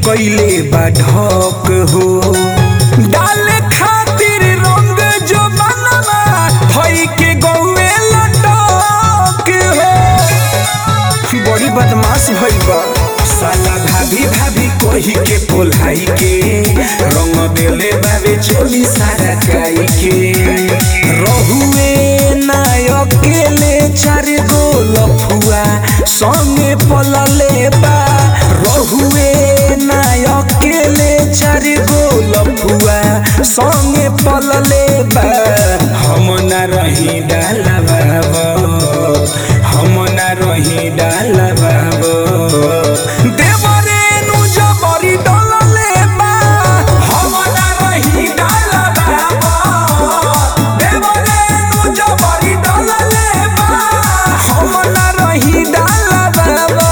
कैले बा ढक हो डाले खातिर रंग जो बनवा भई के गौए लटक हो बड़ी बदमाश भइल बा साला भाभी भाभी कही के पोलाई के रंग देले बाबे चोली सारा काई के रहुए ना अकेले चार गो लफुआ संगे पलले बा रहुए ना अकेले चार गो लफुआ संगे पलले बा हम ना रही डाला बाबा हम ना रही डाला बाबा देवरे नु जबरी डलले बा हम ना रही डाला बाबा देवरे नु जबरी डलले बा हम ना रही डाला बाबा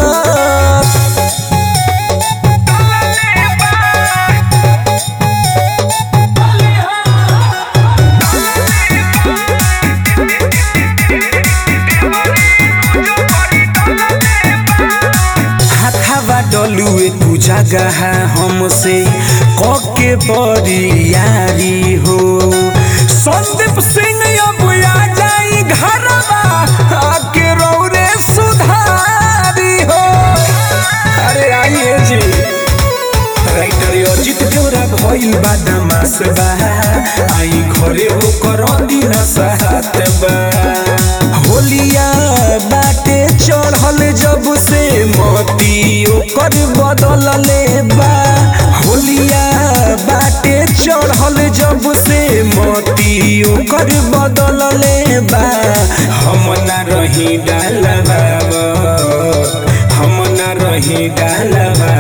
हाथावा डलुए तू जगह हमसे कके बड़ी यारी हो संदीप सिंह अब आ जाई घरवा आके रौरे सुधारी हो अरे आइए जी राइटर अजित देवरा भइल बा दमास बा आई घरे ओकर दिन साथ बा होलिया बाटे चढ़ल जब से मोती ओकर बदलले बा होलिया बाटे चढ़ल जब से मोती ओकर बदलले बा हम ना रही डाल बाबा हम ना रही डाल बाबा